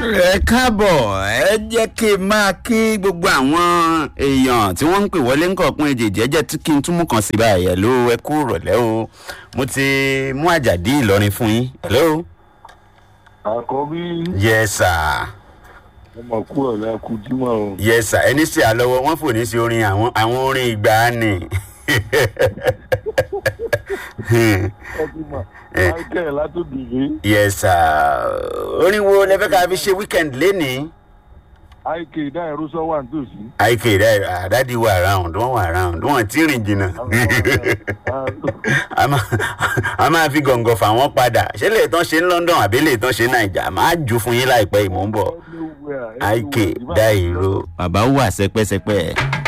ẹ káàbọ̀ ẹ jẹ́ kí n máa kí gbogbo àwọn èèyàn tí wọ́n ń pè wọlé ń kọ̀ọ̀kan èjèèjì ẹ jẹ́ kí n túmọ̀ kan sí báyìí ẹ̀ ló ẹ kú rọ̀lẹ́ o mo ti mú àjàdí ìlọrin fún yín hello. àkọ́bí yes sir ọmọ kú ọ̀la kú jímọ̀ o. yes sir ẹni sí àlọ́wọ́ wọ́n fò ní sí orin àwọn àwọn orin ìgbàanì. ọtúmọ̀ michael látòdìrí yes sir orin wo lẹ fẹ́ ká fi ṣe weekend lénìí. ik dáìrú sọ wà nítòsí. ike dadi wà around wọn wà around wọn ti rìn jìnnà a máa- a máa fi gọ̀ǹgọ̀ fà wọ́n padà ṣé lè tán ṣe ní london àbí lè tán ṣe ní naija máa jù fún yín láìpẹ́ ìmọ̀ ń bọ̀ ike dairo bàbá wà sẹpẹsẹpẹ.